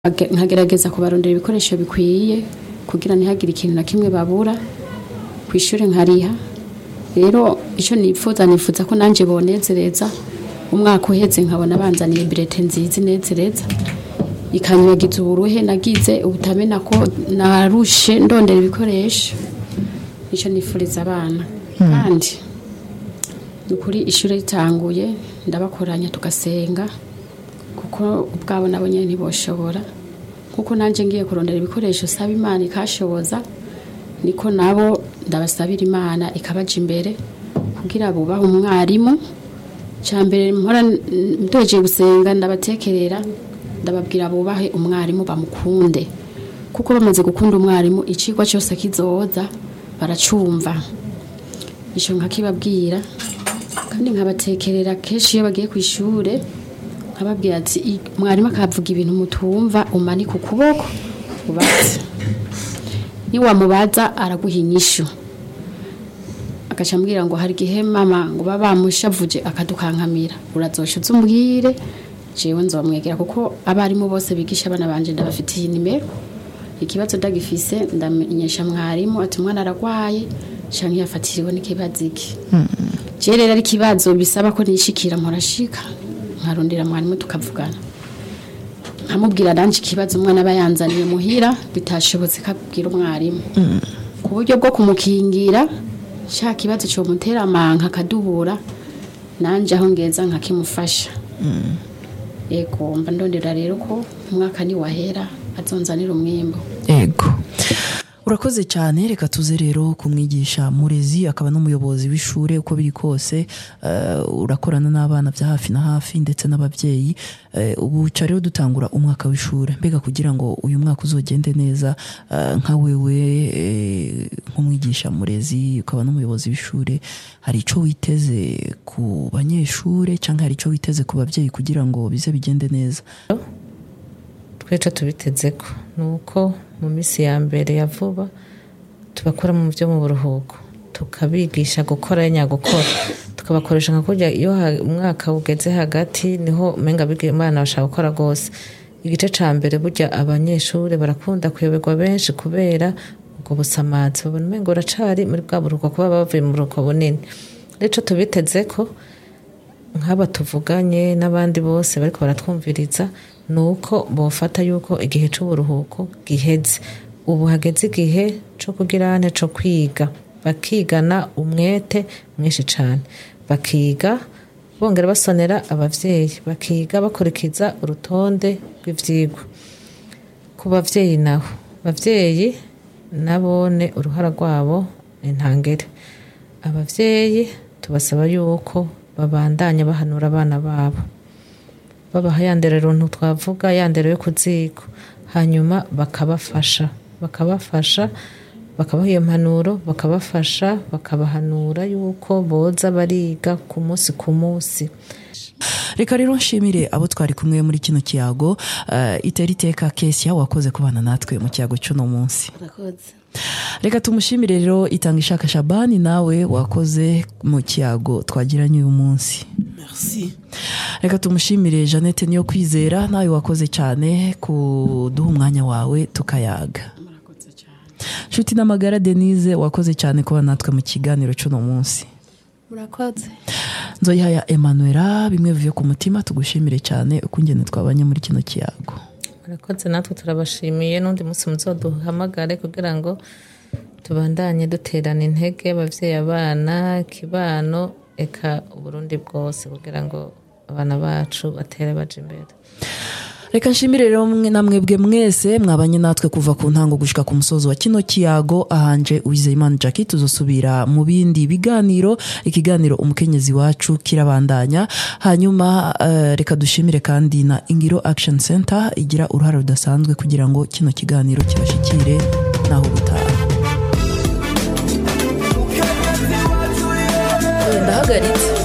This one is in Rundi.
Age- nkagerageza kubarondera ibikoresho bikwiye kugira ntihagire ikintu na kimwe babura ku ishuri nkariha rero icyo nifuza nifuza ko nanjye bonezereza umwaka uheze nkabona banzaniye birete nziza inezereza ikanyibagiza uburuhe nagize ubutamena ko narushe ndondera ibikoresho nicyo nifuriza abana kandi ni ukuri ishuri ritanguye ndabakoranya tugasenga kuko ubwabo nabo nyine ntiboshobora kuko nanjye ngiye kurondera ibikoresho saba imana ikashoboza niko nabo ndabasabira imana ikabaja imbere kugira bubahe umwarimu cya mbere mpora ndoje gusenga ndabatekerera ndababwira bubahe umwarimu bamukunde kuko bamaze gukunda umwarimu icigwa cyose kizoza baracumva icyo nkakibabwira kandi nkabatekerera kenshi iyo bagiye ku ishure nkababwira ati "I- mwarimu akavuga ibintu mutumva umanika ukuboko ubaze niwamubaza araguha inyishu agaca ambwira ngo hari igihe mama ngo baba bamushavuje akadukankamira urazosha uze umbwire jewe nzomwegera kuko abarimu bose bigisha abana banje ndabafitiye nimero ikibazo ndagifise ndamenyesha mwarimu ati umwana aragwaye canke yafatiriwe n'ikibazo iki je rero ari ikibazo bisaba ko nishikira nkorashika nkarondera mwarimu tukavugana nkamubwira nanje ikibazo umwana aba yanzaniye muhira bitashobotse kabwira umwarimu ku buryo bwo kumukingira sha kibazo cyo mutera amanka akadubura nanje aho ngeza nkakimufasha yego mba ndondera rero ko umwaka ni wahera azonzanira umwimbo ego urakoze cyane reka tuze rero kumwigisha murezi akaba n'umuyobozi w'ishuri uko biri kose eh, urakorana n'abana bya hafi na hafi ndetse n'ababyeyi Eh, ubu ca rero dutangura umwaka w'ishuri mbega kugira ngo uyu mwaka uzogende neza eh, nka wewe eh, nk'umwigisha murezi ukaba n'umuyobozi w'ishuri hari icyo witeze ku banyeshuri cyangwa hari icyo witeze ku babyeyi kugira ngo bize bigende neza tweca tubiteze ko ni uko mu minsi ya mbere ya vuba tubakora mu byo mu buruhuko tukabigisha gukora nyagukora tukabakoresha nka kurya iyo ha- umwaka ugeze hagati niho umenga biga abana bashaka gukora rwose igice cya mbere burya abanyeshuri barakunda kuyoberwa benshi kubera ubwo busamazi babona umenga uracari muri bwa buruhuko kuba bavuye mu buruhuko bunini rero ico tubiteze ko nk'aba tuvuganye n'abandi bose bariko baratwumviriza ni uko bofata yuko igihe c'uburuhuko giheze ubu hageze igihe co kugira ane co kwiga bakigana umwete mwinshi cane bakiga bongera basonera abavyeyi bakiga bakurikiza urutonde rw'ivyigwa ku bavyeyi naho bavyeyi nabone uruhara rwabo ni ntangere abavyeyi tubasaba yuko babandanya bahanura abana babo babaha ya ndero runtu twavuga ya ndero yo ku ziko hanyuma bakabafasha bakabafasha bakabaha iyo mpanuro bakabafasha bakabahanura yuko boza bariga ku munsi ku munsi reka rero nshimire abo twari kumwe muri kino kiyago uh, itera iteka kesia wakoze kubana natwe mu kiyago cy'uno munsi reka tumushimire rero itanga ishaka shabani nawe wakoze mu kiyago twagiranye uyu munsi Merci. reka tumushimire jeannette niyo kwizera nawe wakoze cyane kuduha umwanya wawe tukayaga nshuti n'amagara denise wakoze cyane kuba natwe mu kiganiro cy'uno munsi murakoze nzoyihaya emanuela bimwe bivuye ku mutima tugushimire cyane uko ingene twabanye muri kino kiyago murakoze natwe turabashimiye n'undi munsi muzoduhamagare kugira ngo tubandanye duterana intege abavyeyi abana kibano eka uburundi bwose kugira ngo abana bacu batere baje imbere reka nshimire rero mwe na mwebwe mwese mwabanye natwe kuva ku ntango gushika ku musozo wa kino kiyago ahanje uwizeyimana jackie tuzosubira mu bindi biganiro ikiganiro umukenyezi wacu kirabandanya hanyuma eh, reka dushimire kandi na ingiro action center igira uruhare rudasanzwe kugira ngo kino kiganiro kibashikire naho gutaha ndahagaritse